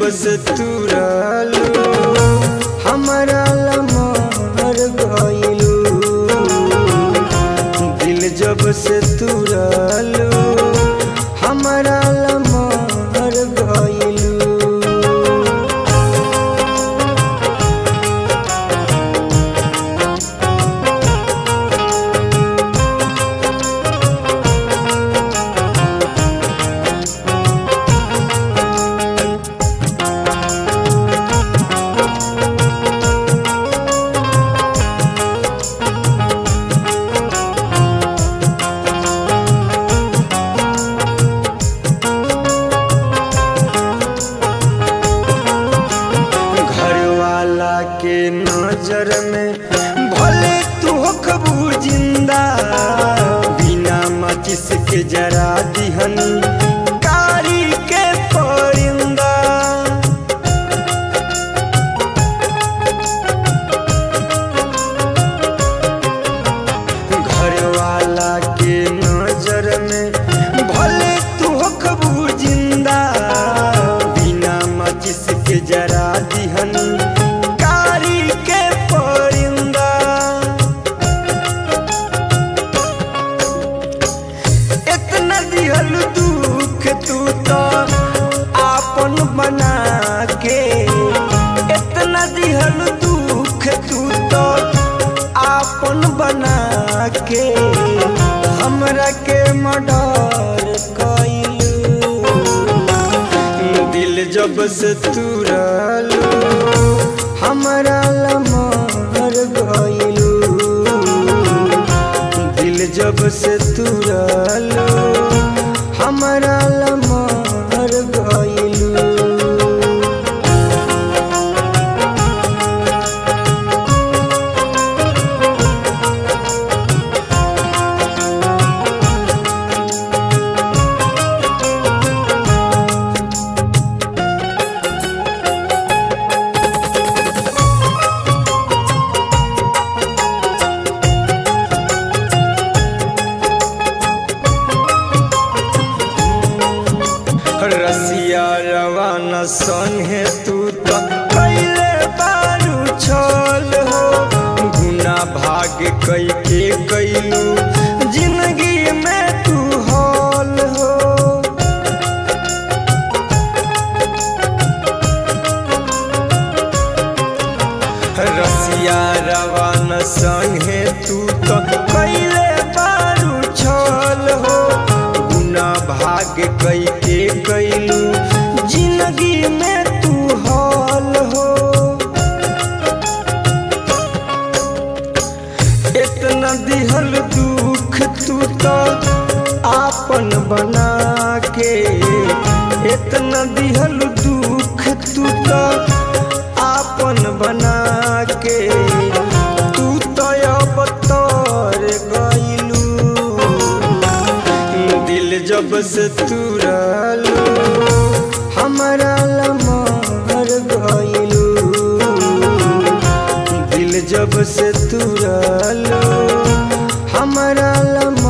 से तुरलू हमारा लमर गइलू दिल जब से तुरलू हमारा लमर गइलू घर वाला के नजर में भले तू खबू जिंदा बिना माचिस के जरा दिहनी कारी के परिंदा घर वाला के नजर में भले तू खबू जिंदा बिना माचिस के जरा दिहनी कारी के परिंदा इतना दिहल दुख तू तो आपन बना के इतना दिहल दुख तू तो आपन बना के हमरा के मर्डर कइलू दिल जब से तुरलू हमारा लमर गइलू दिल जब से तुरलू हमारा लमर गइलू रसिया रवाना संगे तू तो कैले बारू छल हो गुना भाग कई के कैलू जिंदगी में तू हल हो रसिया रवाना संगे तू तो कैले बारू छल हो गुना भाग कई के कैलू जिंदगी में तू हल हो इतना दिहल दुख तू तो आपन बना के इतना दिहल दुख तू तो आपन बना के तू तो अब तोर गइलू दिल जब से तुरलू हमारा लमर गइलू दिल जब से तुरलू हमारा लमर